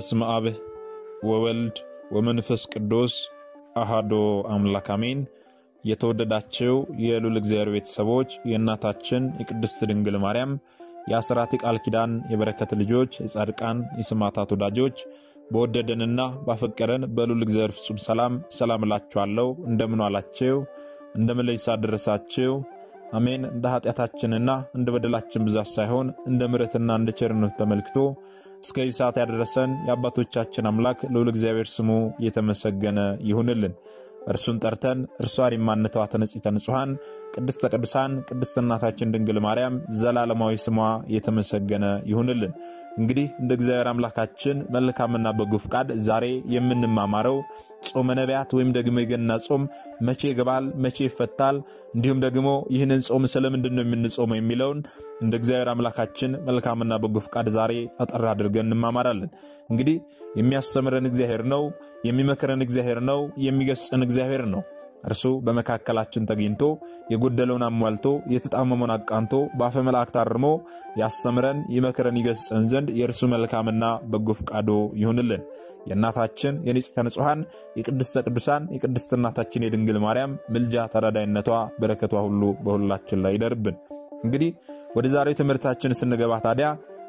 በስመ አብ ወወልድ ወመንፈስ ቅዱስ አሃዶ አምላክ አሜን። የተወደዳቸው የልዑል እግዚአብሔር ቤተሰቦች የእናታችን የቅድስት ድንግል ማርያም የአስራት የቃል ኪዳን የበረከት ልጆች የጻድቃን የሰማዕታት ወዳጆች በወደደንና ባፈቀረን በልዑል እግዚአብሔር ፍጹም ሰላም ሰላም እላችኋለሁ። እንደምን ዋላችሁ? እንደምን ለይሳ ደረሳችሁ? አሜን። እንደ ኃጢአታችንና እንደ በደላችን ብዛት ሳይሆን እንደ ምሕረትና እንደ ቸርነቱ ተመልክቶ እስከዚህ ሰዓት ያደረሰን የአባቶቻችን አምላክ ልዑል እግዚአብሔር ስሙ የተመሰገነ ይሁንልን። እርሱን ጠርተን እርሷን የማንተዋት ንጽሕተ ንጹሐን ቅድስተ ቅዱሳን ቅድስት እናታችን ድንግል ማርያም ዘላለማዊ ስሟ የተመሰገነ ይሁንልን። እንግዲህ እንደ እግዚአብሔር አምላካችን መልካምና በጎ ፍቃድ ዛሬ የምንማማረው ጾመ ነቢያት ወይም ደግሞ የገና ጾም መቼ ይገባል፣ መቼ ይፈታል፣ እንዲሁም ደግሞ ይህንን ጾም ስለምንድን ነው የምንጾመው የሚለውን እንደ እግዚአብሔር አምላካችን መልካምና በጎ ፍቃድ ዛሬ አጠር አድርገን እንማማራለን። እንግዲህ የሚያስተምረን እግዚአብሔር ነው፣ የሚመክረን እግዚአብሔር ነው፣ የሚገስጸን እግዚአብሔር ነው። እርሱ በመካከላችን ተገኝቶ የጎደለውን አሟልቶ የተጣመመውን አቃንቶ በአፈ መላእክት አርሞ ያስተምረን፣ ይመክረን፣ ይገስጸን ዘንድ የእርሱ መልካምና በጎ ፍቃዶ ይሁንልን። የእናታችን የንጽሕተ ንጹሐን የቅድስተ ቅዱሳን የቅድስት እናታችን የድንግል ማርያም ምልጃ ተራዳይነቷ በረከቷ ሁሉ በሁላችን ላይ ይደርብን። እንግዲህ ወደ ዛሬው ትምህርታችን ስንገባ ታዲያ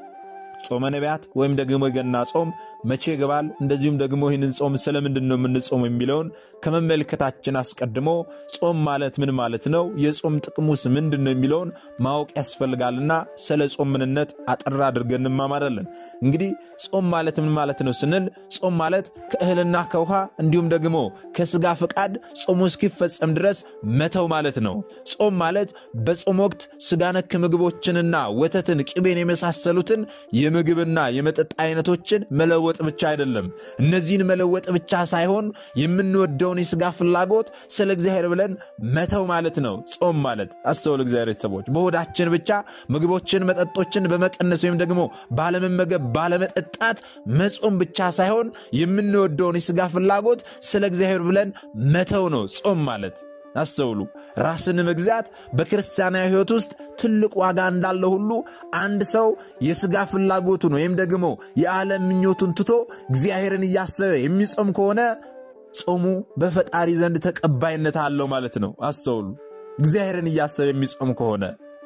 ጾመ ነቢያት ወይም ደግሞ የገና ጾም መቼ ይገባል፣ እንደዚሁም ደግሞ ይህንን ጾም ስለምንድን ነው የምንጾም የሚለውን ከመመልከታችን አስቀድሞ ጾም ማለት ምን ማለት ነው፣ የጾም ጥቅሙስ ምንድን ነው የሚለውን ማወቅ ያስፈልጋልና ስለ ጾም ምንነት አጠር አድርገን እንማማራለን። እንግዲህ ጾም ማለት ምን ማለት ነው ስንል ጾም ማለት ከእህልና ከውሃ እንዲሁም ደግሞ ከስጋ ፈቃድ ጾሙ እስኪፈጸም ድረስ መተው ማለት ነው። ጾም ማለት በጾም ወቅት ስጋ ነክ ምግቦችንና ወተትን፣ ቅቤን የመሳሰሉትን የምግብና የመጠጥ አይነቶችን መለወጥ ብቻ አይደለም። እነዚህን መለወጥ ብቻ ሳይሆን የምንወደውን የስጋ ፍላጎት ስለ እግዚአብሔር ብለን መተው ማለት ነው። ጾም ማለት አስተውል፣ እግዚአብሔር ቤተሰቦች በሆዳችን ብቻ ምግቦችን፣ መጠጦችን በመቀነስ ወይም ደግሞ ባለመመገብ ባለመጠጣት መጾም ብቻ ሳይሆን የምንወደውን የስጋ ፍላጎት ስለ እግዚአብሔር ብለን መተው ነው ጾም ማለት። አስተውሉ። ራስን መግዛት በክርስቲያናዊ ሕይወት ውስጥ ትልቅ ዋጋ እንዳለው ሁሉ አንድ ሰው የሥጋ ፍላጎቱን ወይም ደግሞ የዓለም ምኞቱን ትቶ እግዚአብሔርን እያሰበ የሚጾም ከሆነ ጾሙ በፈጣሪ ዘንድ ተቀባይነት አለው ማለት ነው። አስተውሉ። እግዚአብሔርን እያሰበ የሚጾም ከሆነ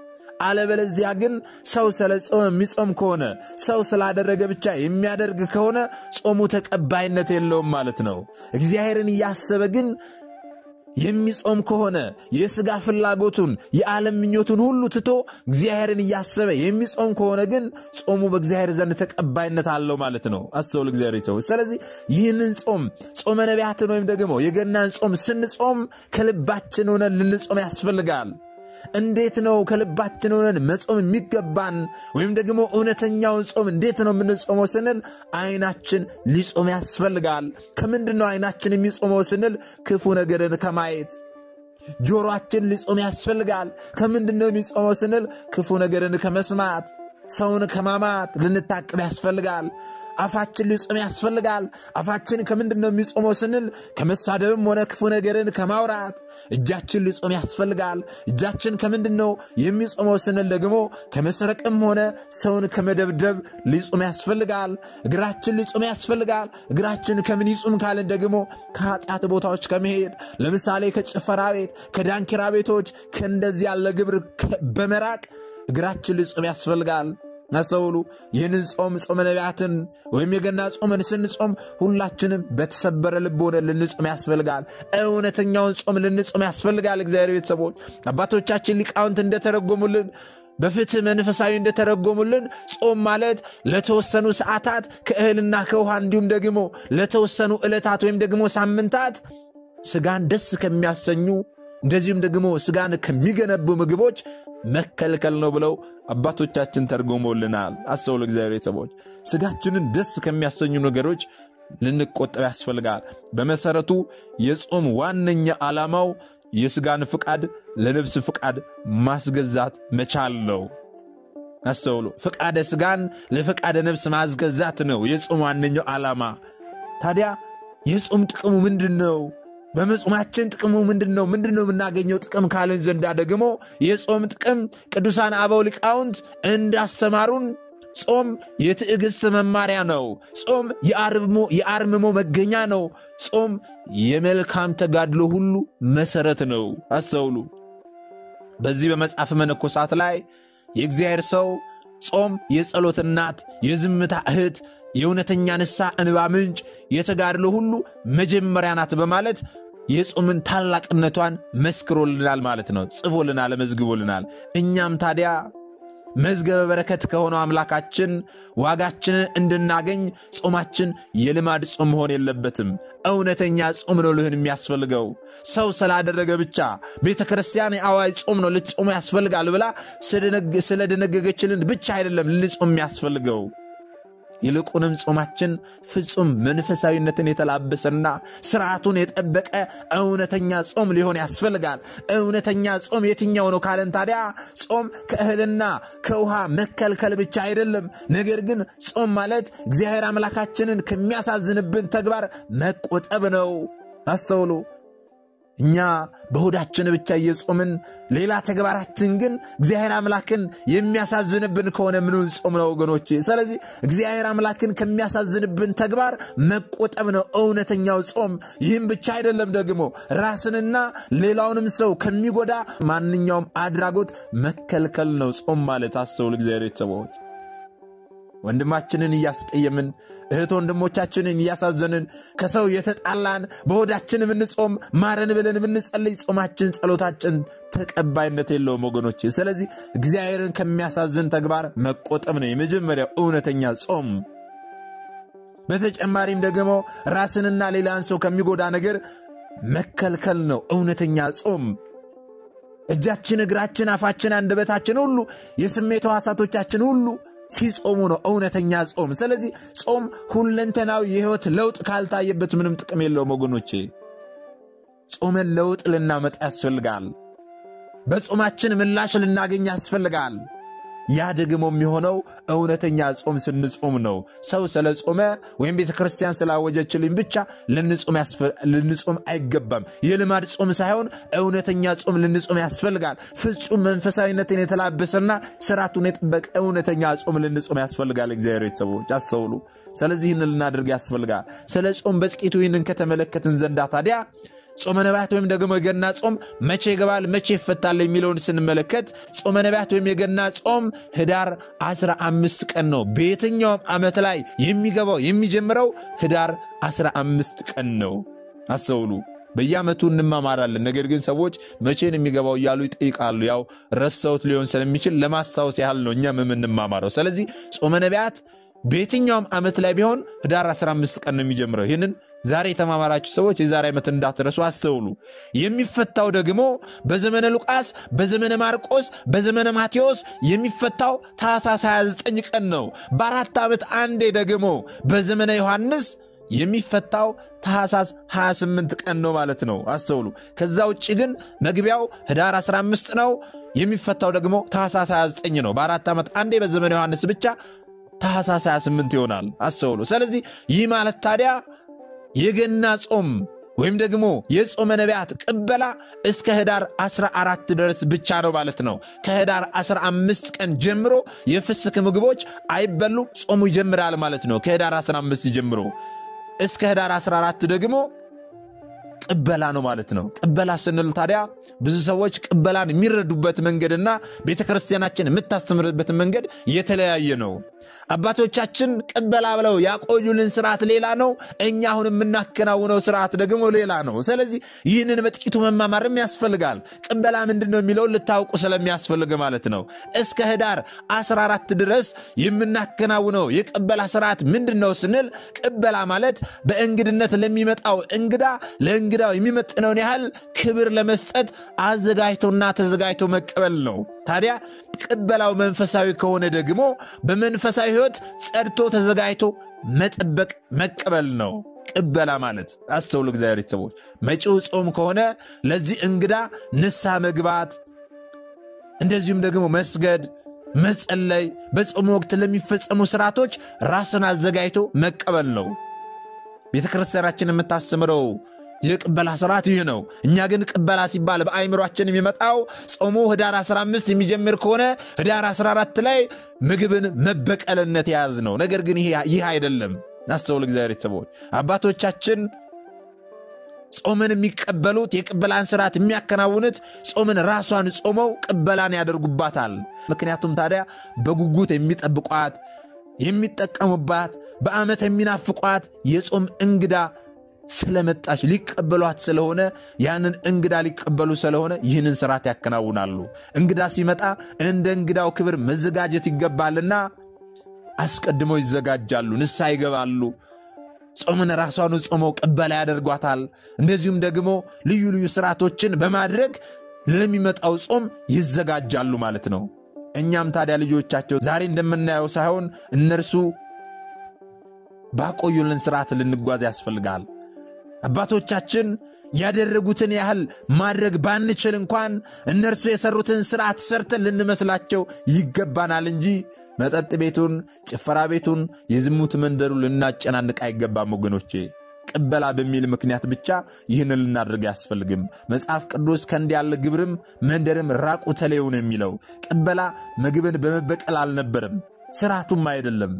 አለበለዚያ ግን ሰው ስለ ጾም የሚጾም ከሆነ ሰው ስላደረገ ብቻ የሚያደርግ ከሆነ ጾሙ ተቀባይነት የለውም ማለት ነው። እግዚአብሔርን እያሰበ ግን የሚጾም ከሆነ የሥጋ ፍላጎቱን የዓለም ምኞቱን ሁሉ ትቶ እግዚአብሔርን እያሰበ የሚጾም ከሆነ ግን ጾሙ በእግዚአብሔር ዘንድ ተቀባይነት አለው ማለት ነው። አስተውል እግዚአብሔር ሰዎች። ስለዚህ ይህንን ጾም ጾመ ነቢያትን ወይም ደግሞ የገናን ጾም ስንጾም ከልባችን ሆነን ልንጾም ያስፈልጋል። እንዴት ነው ከልባችን ሆነን መጾም የሚገባን? ወይም ደግሞ እውነተኛውን ጾም እንዴት ነው የምንጾመው ስንል አይናችን ሊጾም ያስፈልጋል። ከምንድን ነው አይናችን የሚጾመው ስንል ክፉ ነገርን ከማየት ጆሮአችን ሊጾም ያስፈልጋል። ከምንድን ነው የሚጾመው ስንል ክፉ ነገርን ከመስማት ሰውን ከማማት ልንታቅብ ያስፈልጋል። አፋችን ሊጾም ያስፈልጋል። አፋችን ከምንድን ነው የሚጾመው ስንል ከመሳደብም ሆነ ክፉ ነገርን ከማውራት። እጃችን ሊጾም ያስፈልጋል። እጃችን ከምንድን ነው የሚጾመው ስንል ደግሞ ከመስረቅም ሆነ ሰውን ከመደብደብ ሊጾም ያስፈልጋል። እግራችን ሊጾም ያስፈልጋል። እግራችን ከምን ይጹም ካልን ደግሞ ከኃጢአት ቦታዎች ከመሄድ ለምሳሌ ከጭፈራ ቤት፣ ከዳንኪራ ቤቶች ከእንደዚህ ያለ ግብር በመራቅ እግራችን ሊጾም ያስፈልጋል። አስተውሉ። ይህንን ጾም ጾመ ነቢያትን ወይም የገና ጾምን ስንጾም ሁላችንም በተሰበረ ልብ ሆነ ልንጾም ያስፈልጋል። እውነተኛውን ጾም ልንጾም ያስፈልጋል። እግዚአብሔር ቤተሰቦች አባቶቻችን ሊቃውንት እንደተረጎሙልን በፍትህ መንፈሳዊ እንደተረጎሙልን ጾም ማለት ለተወሰኑ ሰዓታት ከእህልና ከውሃ እንዲሁም ደግሞ ለተወሰኑ ዕለታት ወይም ደግሞ ሳምንታት ስጋን ደስ ከሚያሰኙ እንደዚሁም ደግሞ ስጋን ከሚገነቡ ምግቦች መከልከል ነው ብለው አባቶቻችን ተርጎሞልናል። አስተውሉ እግዚአብሔር ቤተሰቦች፣ ስጋችንን ደስ ከሚያሰኙ ነገሮች ልንቆጠብ ያስፈልጋል። በመሰረቱ የጾም ዋነኛ ዓላማው የስጋን ፍቃድ ለነፍስ ፍቃድ ማስገዛት መቻል ነው። አስተውሉ። ፍቃደ ስጋን ለፍቃደ ነፍስ ማስገዛት ነው የጾም ዋነኛው ዓላማ። ታዲያ የጾም ጥቅሙ ምንድን ነው? በመጾማችን ጥቅሙ ምንድን ነው? ምንድን ነው የምናገኘው ጥቅም ካልን ዘንዳ ደግሞ የጾም ጥቅም ቅዱሳን አበው ሊቃውንት እንዳስተማሩን ጾም የትዕግሥት መማሪያ ነው። ጾም የአርምሞ መገኛ ነው። ጾም የመልካም ተጋድሎ ሁሉ መሠረት ነው። አስተውሉ። በዚህ በመጽሐፍ መነኮሳት ላይ የእግዚአብሔር ሰው ጾም የጸሎት እናት፣ የዝምታ እህት፣ የእውነተኛ ንስሐ እንባ ምንጭ፣ የተጋድሎ ሁሉ መጀመሪያ ናት በማለት የጾምን ታላቅነቷን መስክሮልናል ማለት ነው። ጽፎልናል፣ መዝግቦልናል። እኛም ታዲያ መዝገበ በረከት ከሆነው አምላካችን ዋጋችንን እንድናገኝ ጾማችን የልማድ ጾም መሆን የለበትም። እውነተኛ ጾም ነው ልህን የሚያስፈልገው። ሰው ስላደረገ ብቻ ቤተ ክርስቲያን የአዋጅ ጾም ነው ልትጾሙ ያስፈልጋል ብላ ስለደነገገችልን ብቻ አይደለም ልንጾም የሚያስፈልገው። ይልቁንም ጾማችን ፍጹም መንፈሳዊነትን የተላበሰና ስርዓቱን የጠበቀ እውነተኛ ጾም ሊሆን ያስፈልጋል። እውነተኛ ጾም የትኛው ነው ካለን ታዲያ ጾም ከእህልና ከውሃ መከልከል ብቻ አይደለም። ነገር ግን ጾም ማለት እግዚአብሔር አምላካችንን ከሚያሳዝንብን ተግባር መቆጠብ ነው። አስተውሉ። እኛ በሆዳችን ብቻ እየጾምን ሌላ ተግባራችን ግን እግዚአብሔር አምላክን የሚያሳዝንብን ከሆነ ምኑን ጾም ነው ወገኖቼ? ስለዚህ እግዚአብሔር አምላክን ከሚያሳዝንብን ተግባር መቆጠብ ነው እውነተኛው ጾም። ይህም ብቻ አይደለም ደግሞ ራስንና ሌላውንም ሰው ከሚጎዳ ማንኛውም አድራጎት መከልከል ነው ጾም ማለት። አስተውል እግዚአብሔር ቤተሰቦች ወንድማችንን እያስቀየምን እህት ወንድሞቻችንን እያሳዘንን ከሰው የተጣላን በሆዳችን ብንጾም ማረን ብለን ብንጸልይ ጾማችን፣ ጸሎታችን ተቀባይነት የለውም ወገኖች። ስለዚህ እግዚአብሔርን ከሚያሳዝን ተግባር መቆጠብ ነው የመጀመሪያው እውነተኛ ጾም። በተጨማሪም ደግሞ ራስንና ሌላን ሰው ከሚጎዳ ነገር መከልከል ነው እውነተኛ ጾም። እጃችን፣ እግራችን፣ አፋችን፣ አንደበታችን ሁሉ የስሜት ሕዋሳቶቻችን ሁሉ ሲጾሙ ነው እውነተኛ ጾም። ስለዚህ ጾም ሁለንተናዊ የህይወት ለውጥ ካልታየበት ምንም ጥቅም የለውም ወገኖቼ። ጾመን ለውጥ ልናመጣ ያስፈልጋል። በጾማችን ምላሽ ልናገኝ ያስፈልጋል። ያ ደግሞ የሚሆነው እውነተኛ ጾም ስንጾም ነው። ሰው ስለ ጾመ ወይም ቤተ ክርስቲያን ስላወጀችልኝ ብቻ ልንጾም አይገባም። የልማድ ጾም ሳይሆን እውነተኛ ጾም ልንጾም ያስፈልጋል። ፍጹም መንፈሳዊነትን የተላበሰና ስርዓቱን የጠበቀ እውነተኛ ጾም ልንጾም ያስፈልጋል። እግዚአብሔር ቤተሰቦች አስተውሉ። ስለዚህ ይህን ልናደርግ ያስፈልጋል። ስለ ጾም በጥቂቱ ይህንን ከተመለከትን ዘንዳ ታዲያ ጾመ ነቢያት ወይም ደግሞ የገና ጾም መቼ ይገባል መቼ ይፈታል የሚለውን ስንመለከት ጾመ ነቢያት ወይም የገና ጾም ህዳር 15 ቀን ነው። በየትኛውም ዓመት ላይ የሚገባው የሚጀምረው ህዳር 15 ቀን ነው። አስተውሉ። በየዓመቱ እንማማራለን። ነገር ግን ሰዎች መቼን የሚገባው እያሉ ይጠይቃሉ። ያው ረስተውት ሊሆን ስለሚችል ለማስታወስ ያህል ነው እኛም የምንማማረው። ስለዚህ ጾመ ነቢያት በየትኛውም ዓመት ላይ ቢሆን ህዳር 15 ቀን ነው የሚጀምረው። ይህንን ዛሬ የተማማራችሁ ሰዎች የዛሬ ዓመት እንዳትረሱ አስተውሉ። የሚፈታው ደግሞ በዘመነ ሉቃስ፣ በዘመነ ማርቆስ፣ በዘመነ ማቴዎስ የሚፈታው ታኅሳስ 29 ቀን ነው። በአራት ዓመት አንዴ ደግሞ በዘመነ ዮሐንስ የሚፈታው ታኅሳስ 28 ቀን ነው ማለት ነው። አስተውሉ። ከዛ ውጭ ግን መግቢያው ህዳር 15 ነው። የሚፈታው ደግሞ ታኅሳስ 29 ነው። በአራት ዓመት አንዴ በዘመነ ዮሐንስ ብቻ ታኅሳስ 28 ይሆናል። አስተውሉ። ስለዚህ ይህ ማለት ታዲያ የገና ጾም ወይም ደግሞ የጾመ ነቢያት ቅበላ እስከ ህዳር 14 ድረስ ብቻ ነው ማለት ነው። ከህዳር 15 ቀን ጀምሮ የፍስክ ምግቦች አይበሉ፣ ጾሙ ይጀምራል ማለት ነው። ከህዳር 15 ጀምሮ እስከ ህዳር 14 ደግሞ ቅበላ ነው ማለት ነው። ቅበላ ስንል ታዲያ ብዙ ሰዎች ቅበላን የሚረዱበት መንገድና ቤተ ክርስቲያናችን የምታስተምርበት መንገድ የተለያየ ነው። አባቶቻችን ቅበላ ብለው ያቆዩልን ስርዓት ሌላ ነው። እኛ አሁን የምናከናውነው ስርዓት ደግሞ ሌላ ነው። ስለዚህ ይህንን በጥቂቱ መማማርም ያስፈልጋል። ቅበላ ምንድን ነው የሚለውን ልታውቁ ስለሚያስፈልግ ማለት ነው። እስከ ህዳር 14 ድረስ የምናከናውነው የቅበላ ስርዓት ምንድን ነው ስንል ቅበላ ማለት በእንግድነት ለሚመጣው እንግዳ ለእንግዳው የሚመጥነውን ያህል ክብር ለመስጠት አዘጋጅቶና ተዘጋጅቶ መቀበል ነው። ታዲያ ቅበላው መንፈሳዊ ከሆነ ደግሞ በመንፈሳዊ ሕይወት ጸድቶ ተዘጋጅቶ መጠበቅ መቀበል ነው። ቅበላ ማለት አስተውሉ፣ እግዚአብሔር ቤተሰቦች፣ መጪው ጾም ከሆነ ለዚህ እንግዳ ንስሐ መግባት፣ እንደዚሁም ደግሞ መስገድ፣ መጸለይ፣ በጾም ወቅት ለሚፈጸሙ ስርዓቶች ራስን አዘጋጅቶ መቀበል ነው። ቤተ ክርስቲያናችን የምታስተምረው የቅበላ ስርዓት ይህ ነው። እኛ ግን ቅበላ ሲባል በአይምሯችን የሚመጣው ጾሙ ህዳር 15 የሚጀምር ከሆነ ህዳር 14 ላይ ምግብን መበቀልነት የያዝ ነው። ነገር ግን ይህ አይደለም። አስተውል እግዚአብሔር ቤተሰቦች አባቶቻችን ጾምን የሚቀበሉት የቅበላን ስርዓት የሚያከናውኑት ጾምን ራሷን ጾመው ቅበላን ያደርጉባታል። ምክንያቱም ታዲያ በጉጉት የሚጠብቋት የሚጠቀሙባት በዓመት የሚናፍቋት የጾም እንግዳ ስለመጣች ሊቀበሏት ስለሆነ ያንን እንግዳ ሊቀበሉ ስለሆነ ይህንን ስርዓት ያከናውናሉ። እንግዳ ሲመጣ እንደ እንግዳው ክብር መዘጋጀት ይገባልና አስቀድመው ይዘጋጃሉ፣ ንስሐ ይገባሉ። ጾምን ራሷን ጾመው ቅበላ ያደርጓታል። እንደዚሁም ደግሞ ልዩ ልዩ ስርዓቶችን በማድረግ ለሚመጣው ጾም ይዘጋጃሉ ማለት ነው። እኛም ታዲያ ልጆቻቸው ዛሬ እንደምናየው ሳይሆን እነርሱ ባቆዩልን ስርዓት ልንጓዝ ያስፈልጋል። አባቶቻችን ያደረጉትን ያህል ማድረግ ባንችል እንኳን እነርሱ የሰሩትን ስርዓት ሰርተን ልንመስላቸው ይገባናል እንጂ መጠጥ ቤቱን፣ ጭፈራ ቤቱን፣ የዝሙት መንደሩ ልናጨናንቅ አይገባም ወገኖቼ። ቅበላ በሚል ምክንያት ብቻ ይህን ልናደርግ አያስፈልግም። መጽሐፍ ቅዱስ ከእንዲህ ያለ ግብርም መንደርም ራቁ ተለዩ ነው የሚለው። ቅበላ ምግብን በመበቀል አልነበረም፣ ስርዓቱም አይደለም።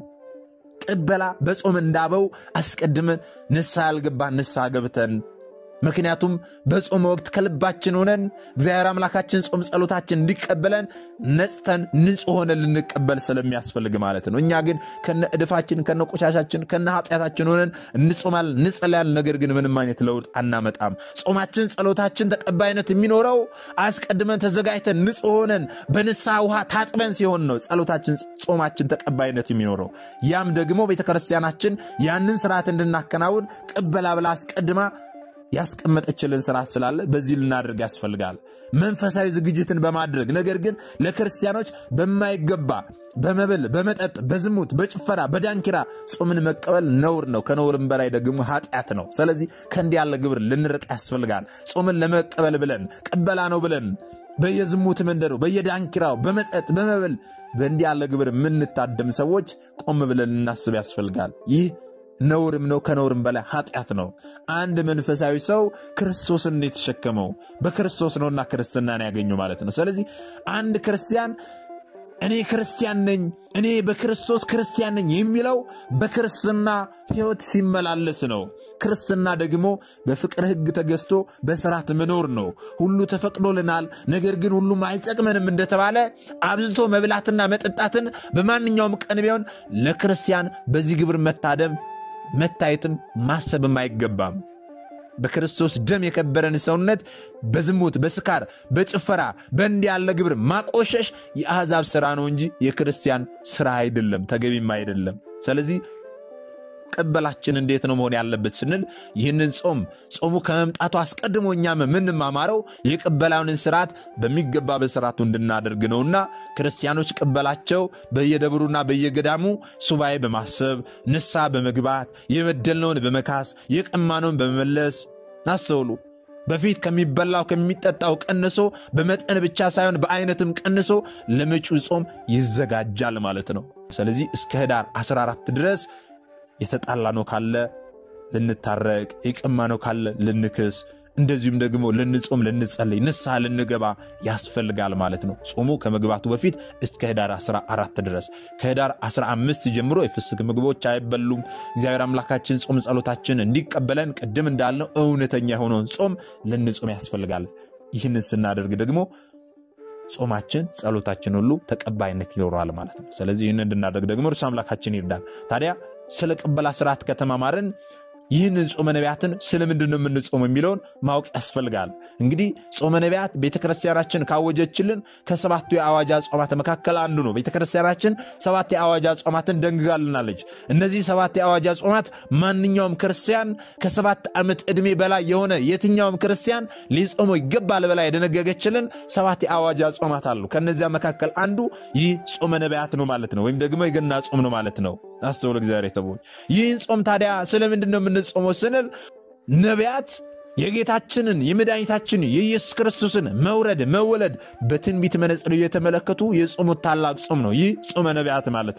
ቅበላ በጾም እንዳበው አስቀድመን ንስሐ ያልገባን ንስሐ ገብተን ምክንያቱም በጾም ወቅት ከልባችን ሆነን እግዚአብሔር አምላካችን ጾም ጸሎታችን እንዲቀበለን ነጽተን ንጹሕ ሆነን ልንቀበል ስለሚያስፈልግ ማለት ነው። እኛ ግን ከነ እድፋችን ከነ ቆሻሻችን ከነ ኃጢአታችን ሆነን እንጾማለን፣ እንጸለያለን። ነገር ግን ምንም አይነት ለውጥ አናመጣም። ጾማችን ጸሎታችን ተቀባይነት የሚኖረው አስቀድመን ተዘጋጅተን ንጹሕ ሆነን በንስሐ ውሃ ታጥበን ሲሆን ነው ጾማችን ጾማችን ተቀባይነት የሚኖረው። ያም ደግሞ ቤተክርስቲያናችን ያንን ስርዓት እንድናከናውን ቅበላ ብላ አስቀድማ ያስቀመጠችልን ስርዓት ስላለ በዚህ ልናደርግ ያስፈልጋል። መንፈሳዊ ዝግጅትን በማድረግ ነገር ግን ለክርስቲያኖች በማይገባ በመብል፣ በመጠጥ፣ በዝሙት፣ በጭፈራ፣ በዳንኪራ ጾምን መቀበል ነውር ነው። ከነውርም በላይ ደግሞ ኃጢአት ነው። ስለዚህ ከእንዲህ ያለ ግብር ልንርቅ ያስፈልጋል። ጾምን ለመቀበል ብለን ቅበላ ነው ብለን በየዝሙት መንደሩ፣ በየዳንኪራው፣ በመጠጥ፣ በመብል በእንዲህ ያለ ግብር የምንታደም ሰዎች ቆም ብለን ልናስብ ያስፈልጋል። ይህ ነውርም ነው። ከነውርም በላይ ኃጢአት ነው። አንድ መንፈሳዊ ሰው ክርስቶስን የተሸከመው በክርስቶስ ነውና ክርስትናን ያገኙ ማለት ነው። ስለዚህ አንድ ክርስቲያን እኔ ክርስቲያን ነኝ፣ እኔ በክርስቶስ ክርስቲያን ነኝ የሚለው በክርስትና ሕይወት ሲመላለስ ነው። ክርስትና ደግሞ በፍቅር ሕግ ተገዝቶ በስርዓት መኖር ነው። ሁሉ ተፈቅዶልናል፣ ነገር ግን ሁሉም አይጠቅመንም እንደተባለ አብዝቶ መብላትና መጠጣትን በማንኛውም ቀን ቢሆን ለክርስቲያን በዚህ ግብር መታደም መታየትም ማሰብም አይገባም። በክርስቶስ ደም የከበረን ሰውነት በዝሙት፣ በስካር፣ በጭፈራ በእንዲህ ያለ ግብር ማቆሸሽ የአሕዛብ ሥራ ነው እንጂ የክርስቲያን ሥራ አይደለም፣ ተገቢም አይደለም። ስለዚህ ቅበላችን እንዴት ነው መሆን ያለበት ስንል ይህንን ጾም ጾሙ ከመምጣቱ አስቀድሞ እኛም የምንማማረው የቅበላውን ስርዓት በሚገባ በስርዓቱ እንድናደርግ ነውና ክርስቲያኖች ቅበላቸው በየደብሩና በየገዳሙ ሱባኤ በማሰብ ንስሐ በመግባት የበደልነውን በመካስ የቀማነውን በመመለስ ናስተውሉ። በፊት ከሚበላው ከሚጠጣው ቀንሶ በመጠን ብቻ ሳይሆን በአይነትም ቀንሶ ለመጪው ጾም ይዘጋጃል ማለት ነው። ስለዚህ እስከ ህዳር 14 ድረስ የተጣላ ነው ካለ ልንታረቅ፣ የቀማ ነው ካለ ልንክስ፣ እንደዚሁም ደግሞ ልንጾም፣ ልንጸልይ፣ ንስሐ ልንገባ ያስፈልጋል ማለት ነው። ጾሙ ከመግባቱ በፊት እስከ ህዳር 14 ድረስ ከህዳር 15 ጀምሮ የፍስክ ምግቦች አይበሉም። እግዚአብሔር አምላካችን ጾም ጸሎታችን እንዲቀበለን ቅድም እንዳልነው እውነተኛ የሆነውን ጾም ልንጾም ያስፈልጋል። ይህንን ስናደርግ ደግሞ ጾማችን ጸሎታችን ሁሉ ተቀባይነት ይኖረዋል ማለት ነው። ስለዚህ ይህን እንድናደርግ ደግሞ እርሱ አምላካችን ይርዳል። ታዲያ ስለ ቅበላ ስርዓት ከተማማርን ይህንን ጾመ ነቢያትን ስለምንድን ነው የምንጾም የሚለውን ማወቅ ያስፈልጋል። እንግዲህ ጾመ ነቢያት ቤተክርስቲያናችን ካወጀችልን ከሰባቱ የአዋጅ ጾማት መካከል አንዱ ነው። ቤተክርስቲያናችን ሰባት የአዋጅ ጾማትን ደንግጋልናለች። እነዚህ ሰባት የአዋጅ ጾማት ማንኛውም ክርስቲያን ከሰባት ዓመት ዕድሜ በላይ የሆነ የትኛውም ክርስቲያን ሊጾመው ይገባል በላይ የደነገገችልን ሰባት የአዋጅ ጾማት አሉ። ከነዚያ መካከል አንዱ ይህ ጾመ ነቢያት ነው ማለት ነው፣ ወይም ደግሞ የገና ጾም ነው ማለት ነው። አስተውል እግዚአብሔር የተቦች ይህን ጾም ታዲያ ስለምንድን ነው የምንጾመው ስንል ነቢያት የጌታችንን የመድኃኒታችን የኢየሱስ ክርስቶስን መውረድ መወለድ በትንቢት መነጽር እየተመለከቱ የጾሙት ታላቅ ጾም ነው። ይህ ጾመ ነቢያት ማለት ነው።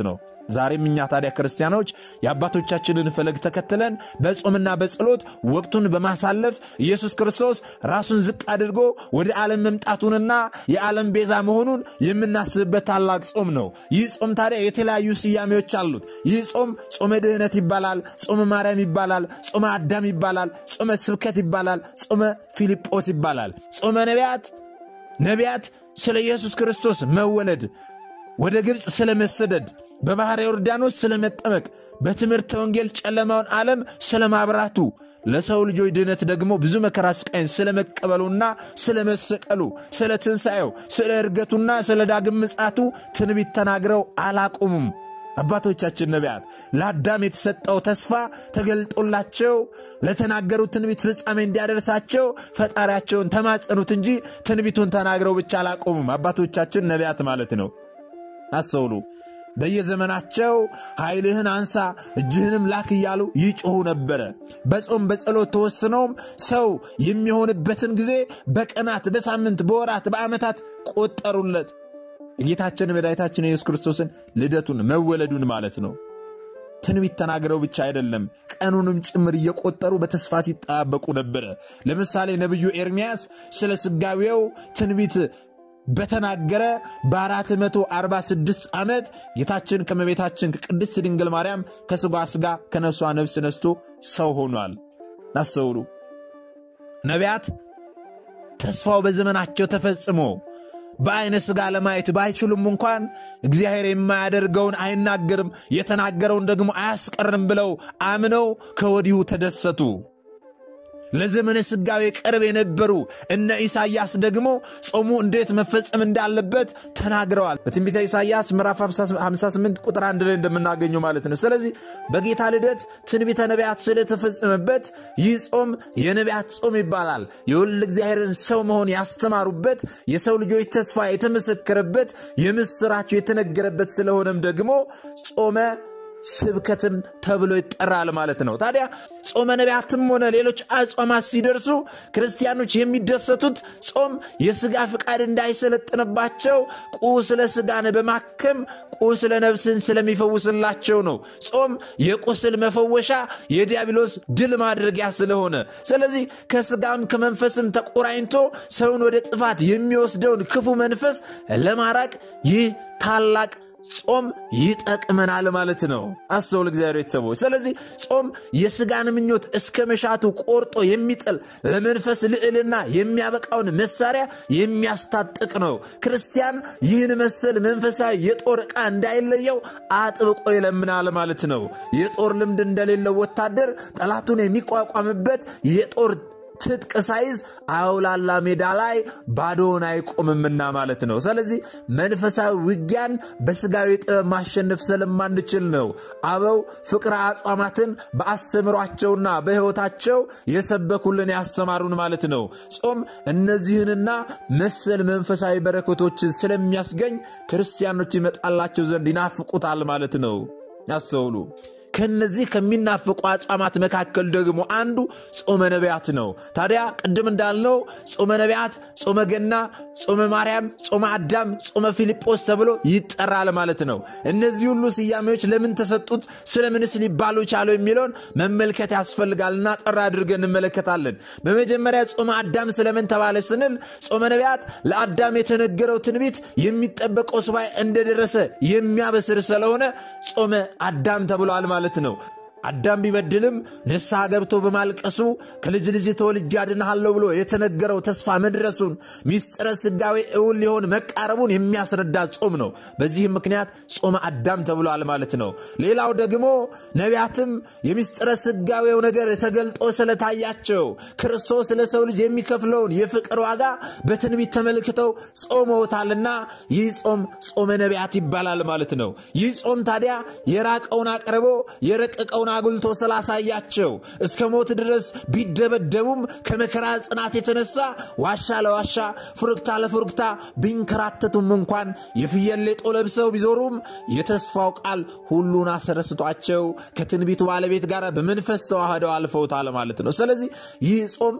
ዛሬም እኛ ታዲያ ክርስቲያኖች የአባቶቻችንን ፈለግ ተከትለን በጾምና በጸሎት ወቅቱን በማሳለፍ ኢየሱስ ክርስቶስ ራሱን ዝቅ አድርጎ ወደ ዓለም መምጣቱንና የዓለም ቤዛ መሆኑን የምናስብበት ታላቅ ጾም ነው። ይህ ጾም ታዲያ የተለያዩ ስያሜዎች አሉት። ይህ ጾም ጾመ ድህነት ይባላል፣ ጾመ ማርያም ይባላል፣ ጾመ አዳም ይባላል፣ ጾመ ስብከት ይባላል፣ ጾመ ፊልጶስ ይባላል። ጾመ ነቢያት ነቢያት ስለ ኢየሱስ ክርስቶስ መወለድ፣ ወደ ግብፅ ስለ መሰደድ፣ በባሕረ ዮርዳኖስ ስለ መጠመቅ፣ በትምህርተ ወንጌል ጨለማውን ዓለም ስለ ማብራቱ፣ ለሰው ልጆች ድህነት ደግሞ ብዙ መከራ ስቃይን ስለ መቀበሉና ስለ መሰቀሉ፣ ስለ ትንሣኤው፣ ስለ እርገቱና ስለ ዳግም ምጽአቱ ትንቢት ተናግረው አላቆሙም። አባቶቻችን ነቢያት ለአዳም የተሰጠው ተስፋ ተገልጦላቸው ለተናገሩት ትንቢት ፍጻሜ እንዲያደርሳቸው ፈጣሪያቸውን ተማጸኑት እንጂ ትንቢቱን ተናግረው ብቻ አላቆሙም። አባቶቻችን ነቢያት ማለት ነው። አስተውሉ። በየዘመናቸው ኃይልህን አንሳ እጅህንም ላክ እያሉ ይጮኹ ነበረ። በጾም በጸሎት ተወስነውም ሰው የሚሆንበትን ጊዜ በቀናት፣ በሳምንት፣ በወራት፣ በዓመታት ቆጠሩለት። የጌታችን መድኃኒታችን የኢየሱስ ክርስቶስን ልደቱን መወለዱን ማለት ነው። ትንቢት ተናግረው ብቻ አይደለም፣ ቀኑንም ጭምር እየቆጠሩ በተስፋ ሲጠባበቁ ነበረ። ለምሳሌ ነቢዩ ኤርምያስ ስለ ስጋዌው ትንቢት በተናገረ በ446 ዓመት ጌታችን ከመቤታችን ከቅድስት ድንግል ማርያም ከሥጋ ሥጋ ከነፍሷ ነፍስ ነስቶ ሰው ሆኗል። ናስተውሉ ነቢያት ተስፋው በዘመናቸው ተፈጽሞ በዐይነ ሥጋ ለማየት ባይችሉም እንኳን እግዚአብሔር የማያደርገውን አይናገርም፣ የተናገረውን ደግሞ አያስቀርም ብለው አምነው ከወዲሁ ተደሰቱ። ለዘመነ ሥጋዌ ቅርብ የነበሩ እነ ኢሳይያስ ደግሞ ጾሙ እንዴት መፈጸም እንዳለበት ተናግረዋል። በትንቢተ ኢሳይያስ ምዕራፍ 58 ቁጥር አንድ ላይ እንደምናገኘው ማለት ነው። ስለዚህ በጌታ ልደት ትንቢተ ነቢያት ስለተፈጸመበት ይህ ጾም የነቢያት ጾም ይባላል። የወልድ እግዚአብሔርን ሰው መሆን ያስተማሩበት፣ የሰው ልጆች ተስፋ የተመሰከረበት፣ የምስራቸው የተነገረበት ስለሆነም ደግሞ ጾመ ስብከትም ተብሎ ይጠራል ማለት ነው። ታዲያ ጾመ ነቢያትም ሆነ ሌሎች አጽዋማት ሲደርሱ ክርስቲያኖች የሚደሰቱት ጾም የሥጋ ፍቃድ እንዳይሰለጥንባቸው ቁስለ ሥጋን በማከም ቁስለ ነፍስን ስለሚፈውስላቸው ነው። ጾም የቁስል መፈወሻ የዲያብሎስ ድል ማድረጊያ ስለሆነ፣ ስለዚህ ከሥጋም ከመንፈስም ተቆራኝቶ ሰውን ወደ ጥፋት የሚወስደውን ክፉ መንፈስ ለማራቅ ይህ ታላቅ ጾም ይጠቅመናል ማለት ነው። አስተውል እግዚአብሔር ቤተሰቦች። ስለዚህ ጾም የሥጋን ምኞት እስከ መሻቱ ቆርጦ የሚጥል ለመንፈስ ልዕልና የሚያበቃውን መሳሪያ የሚያስታጥቅ ነው። ክርስቲያን ይህን መሰል መንፈሳዊ የጦር ዕቃ እንዳይለየው አጥብቆ ይለምናል ማለት ነው። የጦር ልምድ እንደሌለው ወታደር ጠላቱን የሚቋቋምበት የጦር ትጥቅ ሳይዝ አውላላ ሜዳ ላይ ባዶውን አይቆምምና ማለት ነው። ስለዚህ መንፈሳዊ ውጊያን በሥጋዊ ጥበብ ማሸነፍ ስለማንችል ነው አበው ፍቅረ አጽዋማትን በአስተምሯቸውና በሕይወታቸው የሰበኩልን ያስተማሩን ማለት ነው። ጾም እነዚህንና መሰል መንፈሳዊ በረከቶችን ስለሚያስገኝ ክርስቲያኖች ይመጣላቸው ዘንድ ይናፍቁታል ማለት ነው። ያስተውሉ። ከነዚህ ከሚናፍቁ አጽዋማት መካከል ደግሞ አንዱ ጾመ ነቢያት ነው። ታዲያ ቅድም እንዳልነው ጾመ ነቢያት፣ ጾመ ገና፣ ጾመ ማርያም፣ ጾመ አዳም፣ ጾመ ፊልጶስ ተብሎ ይጠራል ማለት ነው። እነዚህ ሁሉ ስያሜዎች ለምን ተሰጡት፣ ስለምንስ ሊባሉ ቻለው የሚለውን መመልከት ያስፈልጋልና ጠራ አድርገን እንመለከታለን። በመጀመሪያ ጾመ አዳም ስለምን ተባለ ስንል ጾመ ነቢያት ለአዳም የተነገረው ትንቢት የሚጠበቀው ሱባኤ እንደደረሰ የሚያበስር ስለሆነ ጾመ አዳም ተብሏል ማለት ነው። አዳም ቢበድልም ንስሐ ገብቶ በማልቀሱ ከልጅ ልጅ ተወልጄ አድንሃለሁ ብሎ የተነገረው ተስፋ መድረሱን ሚስጥረ ሥጋዌ እውን ሊሆን መቃረቡን የሚያስረዳ ጾም ነው። በዚህም ምክንያት ጾመ አዳም ተብሏል ማለት ነው። ሌላው ደግሞ ነቢያትም የሚስጥረ ሥጋዌው ነገር ተገልጦ ስለታያቸው ክርስቶስ ለሰው ልጅ የሚከፍለውን የፍቅር ዋጋ በትንቢት ተመልክተው ጾመውታልና ይህ ጾም ጾመ ነቢያት ይባላል ማለት ነው። ይህ ጾም ታዲያ የራቀውን አቅርቦ የረቀቀውን አጉልቶ ስላሳያቸው እስከ ሞት ድረስ ቢደበደቡም ከመከራ ጽናት የተነሳ ዋሻ ለዋሻ ፉርክታ ለፉርክታ ቢንከራተቱም እንኳን የፍየል ሌጦ ለብሰው ቢዞሩም የተስፋው ቃል ሁሉን አስረስቷቸው ከትንቢቱ ባለቤት ጋር በመንፈስ ተዋህደው አልፈውታል ማለት ነው። ስለዚህ ይህ ጾም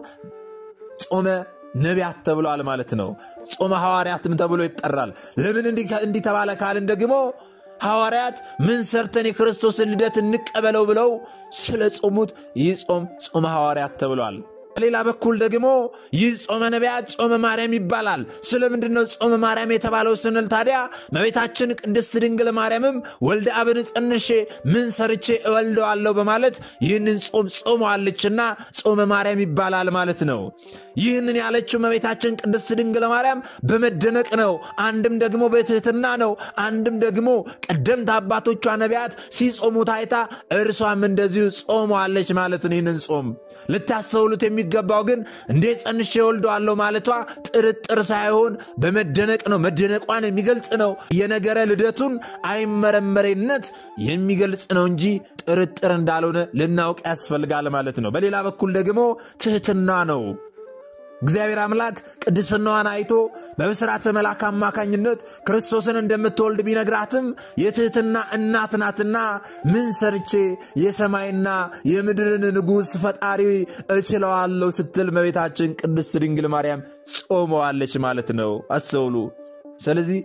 ጾመ ነቢያት ተብሏል ማለት ነው። ጾመ ሐዋርያትም ተብሎ ይጠራል። ለምን እንዲህ ተባለ ካልን ደግሞ ሐዋርያት ምን ሰርተን የክርስቶስን ልደት እንቀበለው ብለው ስለ ጾሙት ይህ ጾም ጾመ ሐዋርያት ተብሏል። በሌላ በኩል ደግሞ ይህ ጾመ ነቢያት ጾመ ማርያም ይባላል። ስለምንድን ነው ጾመ ማርያም የተባለው ስንል ታዲያ እመቤታችን ቅድስት ድንግል ማርያምም ወልደ አብን ጸንሼ ምን ሰርቼ እወልደዋለሁ በማለት ይህንን ጾም ጾመዋለችና ጾመ ማርያም ይባላል ማለት ነው። ይህንን ያለችው እመቤታችን ቅድስት ድንግል ማርያም በመደነቅ ነው። አንድም ደግሞ በትህትና ነው። አንድም ደግሞ ቀደምት አባቶቿ ነቢያት ሲጾሙ ታይታ እርሷም እንደዚሁ ጾመዋለች ማለት ነው። ይህንን ጾም ልታስተውሉት የሚገባው ግን እንዴት ጸንሼ እወልደዋለሁ ማለቷ ጥርጥር ሳይሆን በመደነቅ ነው። መደነቋን የሚገልጽ ነው። የነገረ ልደቱን አይመረመሬነት የሚገልጽ ነው እንጂ ጥርጥር እንዳልሆነ ልናውቅ ያስፈልጋል ማለት ነው። በሌላ በኩል ደግሞ ትህትና ነው። እግዚአብሔር አምላክ ቅድስናዋን አይቶ በብስራተ መልአክ አማካኝነት ክርስቶስን እንደምትወልድ ቢነግራትም የትህትና እናት ናትና ምን ሰርቼ የሰማይና የምድርን ንጉሥ ፈጣሪ እችለዋለሁ ስትል እመቤታችን ቅድስት ድንግል ማርያም ጾመዋለች ማለት ነው። አስተውሉ። ስለዚህ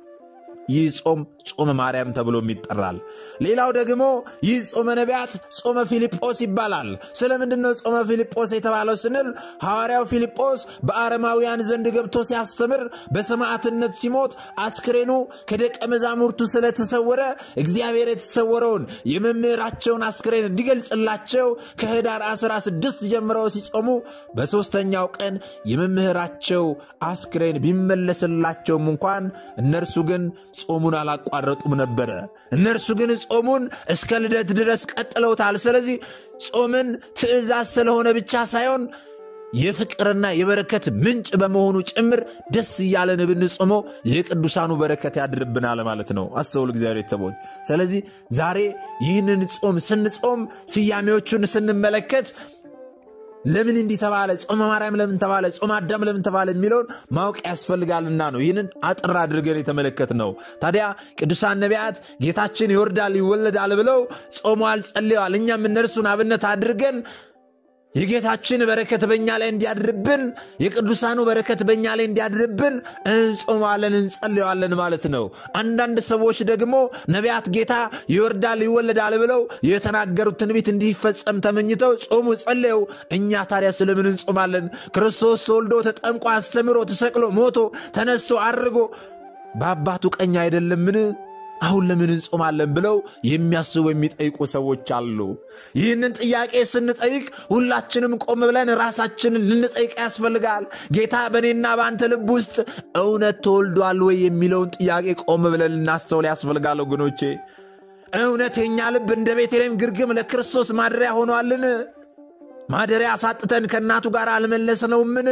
ይህ ጾም ጾመ ማርያም ተብሎም ይጠራል። ሌላው ደግሞ ይህ ጾመ ነቢያት ጾመ ፊልጶስ ይባላል። ስለምንድን ነው ጾመ ፊልጶስ የተባለው ስንል ሐዋርያው ፊልጶስ በአረማውያን ዘንድ ገብቶ ሲያስተምር በሰማዕትነት ሲሞት አስክሬኑ ከደቀ መዛሙርቱ ስለተሰወረ እግዚአብሔር የተሰወረውን የመምህራቸውን አስክሬን እንዲገልጽላቸው ከህዳር 16 ጀምረው ሲጾሙ በሦስተኛው ቀን የመምህራቸው አስክሬን ቢመለስላቸውም እንኳን እነርሱ ግን ጾሙን አላቋረጡም ነበረ። እነርሱ ግን ጾሙን እስከ ልደት ድረስ ቀጥለውታል። ስለዚህ ጾምን ትእዛዝ ስለሆነ ብቻ ሳይሆን የፍቅርና የበረከት ምንጭ በመሆኑ ጭምር ደስ እያለን ብንጾመው የቅዱሳኑ በረከት ያድርብናል ማለት ነው። አስተውል እግዚአብሔር ቤተሰቦች። ስለዚህ ዛሬ ይህንን ጾም ስንጾም ስያሜዎቹን ስንመለከት ለምን እንዲህ ተባለ፣ ጾመ ማርያም ለምን ተባለ፣ ጾመ አዳም ለምን ተባለ የሚለውን ማወቅ ያስፈልጋልና ነው ይህንን አጥር አድርገን የተመለከት ነው። ታዲያ ቅዱሳን ነቢያት ጌታችን ይወርዳል ይወለዳል ብለው ጾመዋል፣ ጸልየዋል። እኛም እነርሱን አብነት አድርገን የጌታችን በረከት በእኛ ላይ እንዲያድርብን የቅዱሳኑ በረከት በእኛ ላይ እንዲያድርብን እንጾማለን እንጸልየዋለን ማለት ነው። አንዳንድ ሰዎች ደግሞ ነቢያት ጌታ ይወርዳል ይወለዳል ብለው የተናገሩት ትንቢት እንዲፈጸም ተመኝተው ጾሙ ጸለዩ። እኛ ታዲያ ስለምን እንጾማለን? ክርስቶስ ተወልዶ ተጠምቆ አስተምሮ ተሰቅሎ ሞቶ ተነስቶ አድርጎ በአባቱ ቀኝ አይደለምን? አሁን ለምን እንጾማለን ብለው የሚያስቡ የሚጠይቁ ሰዎች አሉ። ይህንን ጥያቄ ስንጠይቅ ሁላችንም ቆም ብለን ራሳችንን ልንጠይቅ ያስፈልጋል። ጌታ በእኔና በአንተ ልብ ውስጥ እውነት ተወልዷል ወይ የሚለውን ጥያቄ ቆም ብለን ልናስተውል ያስፈልጋል። ወገኖቼ እውነት የእኛ ልብ እንደ ቤተልሔም ግርግም ለክርስቶስ ማደሪያ ሆኗልን? ማደሪያ አሳጥተን ከእናቱ ጋር አልመለስነውምን?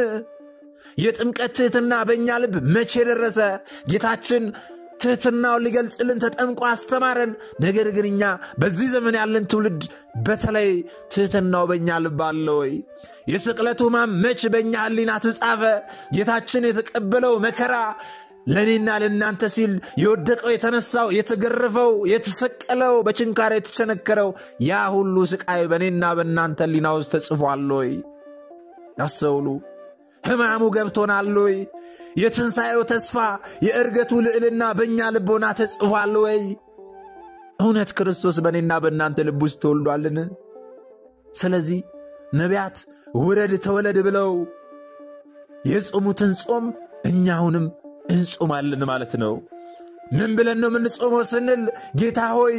የጥምቀት ትሕትና በእኛ ልብ መቼ ደረሰ? ጌታችን ትሕትናውን ሊገልጽልን ተጠምቆ አስተማረን። ነገር ግን እኛ በዚህ ዘመን ያለን ትውልድ በተለይ ትሕትናው በእኛ ልብ አለ ወይ? የስቅለቱ ሕማም መች በእኛ ሕሊና ተጻፈ? ጌታችን የተቀበለው መከራ ለእኔና ለእናንተ ሲል የወደቀው፣ የተነሳው፣ የተገረፈው፣ የተሰቀለው፣ በችንካር የተቸነከረው ያ ሁሉ ስቃይ በእኔና በእናንተ ሕሊና ውስጥ ተጽፏል ወይ? ያስተውሉ። ሕማሙ ገብቶናል ወይ? የትንሣኤው ተስፋ የእርገቱ ልዕልና በእኛ ልቦና ተጽፏል ወይ? እውነት ክርስቶስ በእኔና በእናንተ ልብ ውስጥ ተወልዷልን? ስለዚህ ነቢያት ውረድ ተወለድ ብለው የጾሙትን ጾም እኛ አሁንም እንጾማለን ማለት ነው። ምን ብለን ነው የምንጾመው ስንል ጌታ ሆይ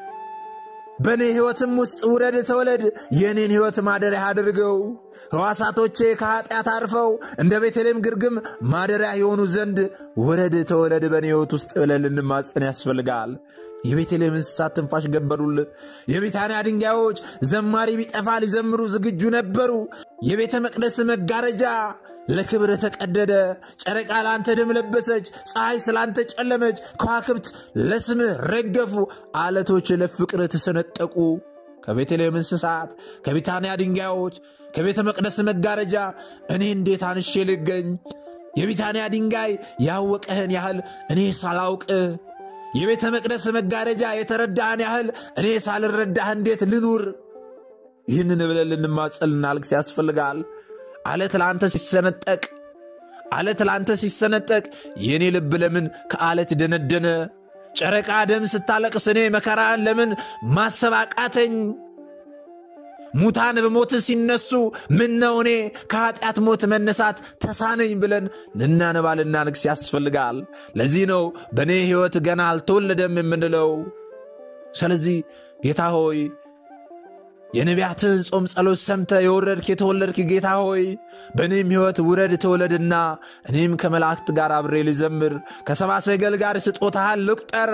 በእኔ ሕይወትም ውስጥ ውረድ ተወለድ፣ የእኔን ሕይወት ማደሪያ አድርገው፣ ሕዋሳቶቼ ከኀጢአት አርፈው እንደ ቤተልሔም ግርግም ማደሪያ የሆኑ ዘንድ ውረድ ተወለድ በእኔ ሕይወት ውስጥ ብለን ልንማጸን ያስፈልጋል። የቤተልሔም እንስሳት ትንፋሽ ገበሩል። የቢታንያ ድንጋዮች ዘማሪ ቢጠፋ ሊዘምሩ ዝግጁ ነበሩ። የቤተ መቅደስ መጋረጃ ለክብር ተቀደደ። ጨረቃ ለአንተ ደም ለበሰች፣ ፀሐይ ስላንተ ጨለመች፣ ከዋክብት ለስምህ ረገፉ፣ አለቶች ለፍቅር ተሰነጠቁ። ከቤተልሔም እንስሳት፣ ከቢታንያ ድንጋዮች፣ ከቤተ መቅደስ መጋረጃ እኔ እንዴት አንሼ ልገኝ? የቢታንያ ድንጋይ ያወቀህን ያህል እኔ ሳላውቅህ የቤተ መቅደስ መጋረጃ የተረዳህን ያህል እኔ ሳልረዳህ እንዴት ልኑር? ይህንን ብለን ልንማጸን ልናልቅስ ያስፈልጋል። አለት ለአንተ ሲሰነጠቅ አለት ለአንተ ሲሰነጠቅ የእኔ ልብ ለምን ከአለት ደነደነ? ጨረቃ ደም ስታለቅስ እኔ መከራን ለምን ማሰብ አቃተኝ? ሙታን በሞት ሲነሱ ምን ነው እኔ ከኃጢአት ሞት መነሳት ተሳነኝ ብለን ልናነባ ልናንክስ ያስፈልጋል። ለዚህ ነው በእኔ ሕይወት ገና አልተወለደም የምንለው። ስለዚህ ጌታ ሆይ የነቢያትህን ጾም ጸሎት ሰምተ የወረድክ የተወለድክ ጌታ ሆይ በእኔም ሕይወት ውረድ ተወለድና እኔም ከመላእክት ጋር አብሬ ልዘምር፣ ከሰባ ሰገል ጋር ስጦታህን ልቁጠር፣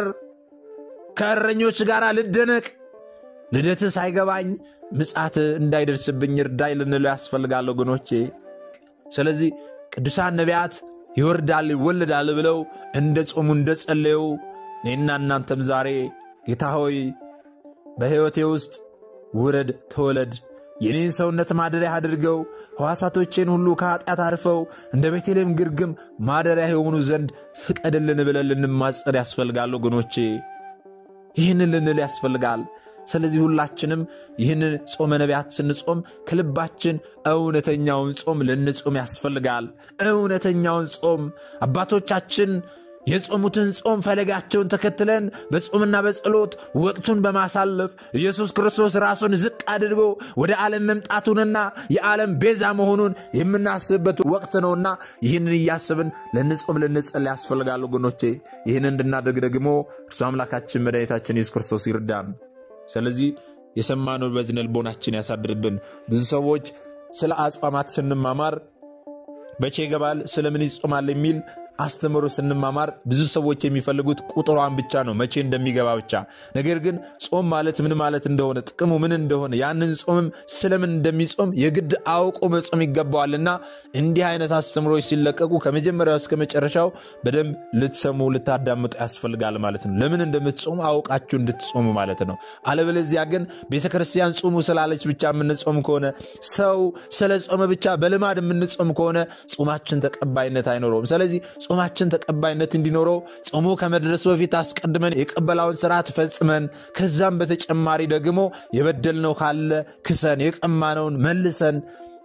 ከእረኞች ጋር ልደነቅ። ልደትህ ሳይገባኝ ምጽአት እንዳይደርስብኝ እርዳይ ልንለው ያስፈልጋል ወገኖቼ። ስለዚህ ቅዱሳን ነቢያት ይወርዳል ይወለዳል ብለው እንደ ጾሙ እንደ ጸለዩ እኔና እናንተም ዛሬ ጌታ ሆይ በሕይወቴ ውስጥ ውረድ ተወለድ፣ የኔን ሰውነት ማደሪያ አድርገው፣ ሕዋሳቶቼን ሁሉ ከኃጢአት አርፈው እንደ ቤተልሔም ግርግም ማደሪያ የሆኑ ዘንድ ፍቀድልን ብለን ልንማጸር ያስፈልጋል ወገኖቼ። ይህንን ልንል ያስፈልጋል። ስለዚህ ሁላችንም ይህንን ጾመ ነቢያት ስንጾም ከልባችን እውነተኛውን ጾም ልንጾም ያስፈልጋል። እውነተኛውን ጾም አባቶቻችን የጾሙትን ጾም ፈለጋቸውን ተከትለን በጾምና በጸሎት ወቅቱን በማሳለፍ ኢየሱስ ክርስቶስ ራሱን ዝቅ አድርጎ ወደ ዓለም መምጣቱንና የዓለም ቤዛ መሆኑን የምናስብበት ወቅት ነውና ይህንን እያስብን ልንጾም ልንጸል ያስፈልጋል ወገኖቼ። ይህን እንድናደርግ ደግሞ እርሱ አምላካችን መድኃኒታችን ኢየሱስ ክርስቶስ ይርዳን። ስለዚህ የሰማነውን በዝነ ልቦናችን ያሳድርብን። ብዙ ሰዎች ስለ አጽዋማት ስንማማር መቼ ይገባል፣ ስለምን ይጾማል የሚል አስተምሮ ስንማማር ብዙ ሰዎች የሚፈልጉት ቁጥሯን ብቻ ነው፣ መቼ እንደሚገባ ብቻ። ነገር ግን ጾም ማለት ምን ማለት እንደሆነ ጥቅሙ ምን እንደሆነ ያንን ጾምም ስለምን እንደሚጾም የግድ አውቆ መጾም ይገባዋልና እንዲህ አይነት አስተምሮች ሲለቀቁ ከመጀመሪያው እስከ መጨረሻው በደንብ ልትሰሙ ልታዳምጡ ያስፈልጋል ማለት ነው። ለምን እንደምትጾሙ አውቃችሁ እንድትጾሙ ማለት ነው። አለበለዚያ ግን ቤተ ክርስቲያን ጾሙ ስላለች ብቻ የምንጾም ከሆነ ሰው ስለ ጾመ ብቻ በልማድ የምንጾም ከሆነ ጾማችን ተቀባይነት አይኖረውም። ስለዚህ ጾማችን ተቀባይነት እንዲኖረው ጾሙ ከመድረሱ በፊት አስቀድመን የቀበላውን ስርዓት ፈጽመን ከዛም በተጨማሪ ደግሞ የበደልነው ካለ ክሰን የቀማነውን መልሰን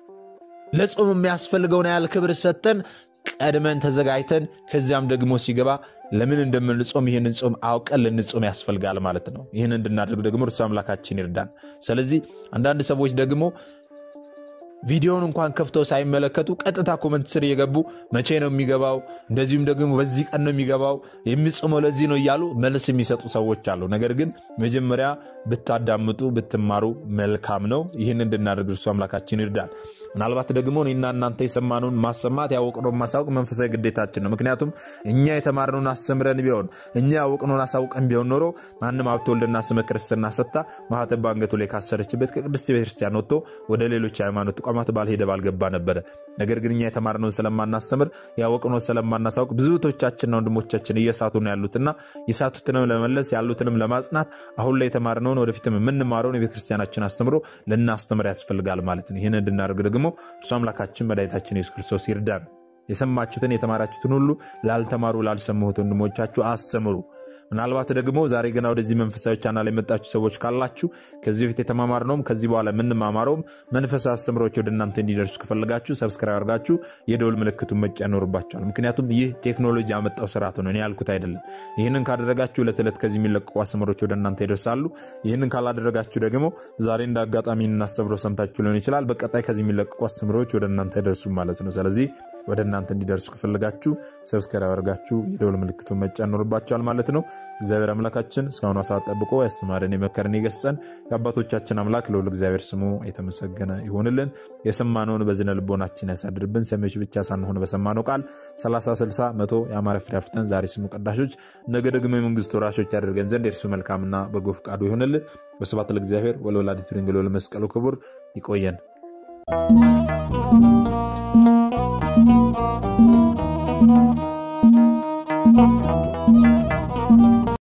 ለጾም የሚያስፈልገውን ያህል ክብር ሰጥተን ቀድመን ተዘጋጅተን ከዚያም ደግሞ ሲገባ ለምን እንደምንጾም ይህንን ጾም አውቀን ልንጾም ያስፈልጋል ማለት ነው። ይህን እንድናደርግ ደግሞ እርሱ አምላካችን ይርዳን። ስለዚህ አንዳንድ ሰዎች ደግሞ ቪዲዮውን እንኳን ከፍተው ሳይመለከቱ ቀጥታ ኮመንት ስር እየገቡ መቼ ነው የሚገባው፣ እንደዚሁም ደግሞ በዚህ ቀን ነው የሚገባው፣ የሚጾመው ለዚህ ነው እያሉ መልስ የሚሰጡ ሰዎች አሉ። ነገር ግን መጀመሪያ ብታዳምጡ ብትማሩ መልካም ነው። ይህን እንድናደርግ እርሱ አምላካችን ይርዳል። ምናልባት ደግሞ እኔና እናንተ የሰማነውን ማሰማት ያወቅነውን ማሳወቅ መንፈሳዊ ግዴታችን ነው። ምክንያቱም እኛ የተማርነውን አስተምረን ቢሆን እኛ ያወቅነውን አሳውቀን ቢሆን ኖሮ ማንም ሀብተ ወልድና ስመ ክርስትና ሰጥታ ማኅተብ በአንገቱ ላይ ካሰረችበት ከቅድስት ቤተክርስቲያን ወጥቶ ወደ ሌሎች ሃይማኖት ተቋማት ባልሄደ ባልገባ ነበረ። ነገር ግን እኛ የተማርነውን ስለማናስተምር ያወቅነውን ስለማናሳውቅ ብዙቶቻችንና ወንድሞቻችን እየሳቱ ነው ያሉትና የሳቱትንም ለመመለስ ያሉትንም ለማጽናት አሁን ላይ የተማርነውን ወደፊትም የምንማረውን የቤተክርስቲያናችን አስተምሮ ልናስተምር ያስፈልጋል ማለት ነው። ይህን እንድናደርግ ደግሞ እርሱ አምላካችን መድኃኒታችን ኢየሱስ ክርስቶስ ይርዳን። የሰማችሁትን የተማራችሁትን ሁሉ ላልተማሩ ላልሰሙት ወንድሞቻችሁ አስተምሩ። ምናልባት ደግሞ ዛሬ ገና ወደዚህ መንፈሳዊ ቻናል የመጣችሁ ሰዎች ካላችሁ ከዚህ በፊት የተማማርነውም ከዚህ በኋላ የምንማማረውም መንፈሳዊ አስተምሮች ወደ እናንተ እንዲደርሱ ከፈለጋችሁ ሰብስክራይብ አድርጋችሁ የደውል ምልክቱን መጫን ይኖርባችኋል። ምክንያቱም ይህ ቴክኖሎጂ ያመጣው ስርዓት ነው፣ እኔ ያልኩት አይደለም። ይህንን ካደረጋችሁ ዕለት ዕለት ከዚህ የሚለቀቁ አስተምሮች ወደ እናንተ ይደርሳሉ። ይህንን ካላደረጋችሁ ደግሞ ዛሬ እንደ አጋጣሚ እናስተምሮ ሰምታችሁ ሊሆን ይችላል። በቀጣይ ከዚህ የሚለቀቁ አስተምሮች ወደ እናንተ አይደርሱም ማለት ነው። ስለዚህ ወደ እናንተ እንዲደርሱ ከፈለጋችሁ ሰብስክራይብ አድርጋችሁ የደውል ምልክቱን መጫን ይኖርባችኋል ማለት ነው። እግዚአብሔር አምላካችን እስካሁኗ ሰዓት ጠብቆ ያስተማረን የመከረን የገሰጸን የአባቶቻችን አምላክ ልዑል እግዚአብሔር ስሙ የተመሰገነ ይሆንልን። የሰማነውን በዝነ ልቦናችን ያሳድርብን። ሰሚዎች ብቻ ሳንሆን በሰማነው ቃል 30 60 መቶ የአማረ ፍሬ አፍርተን ዛሬ ስሙ ቀዳሾች፣ ነገ ደግሞ የመንግስቱ ወራሾች ያደርገን ዘንድ የእርሱ መልካምና በጎ ፈቃዱ ይሆንልን። ወስብሐት ለእግዚአብሔር ወለወላዲቱ ድንግል ወለመስቀሉ ክቡር። ይቆየን።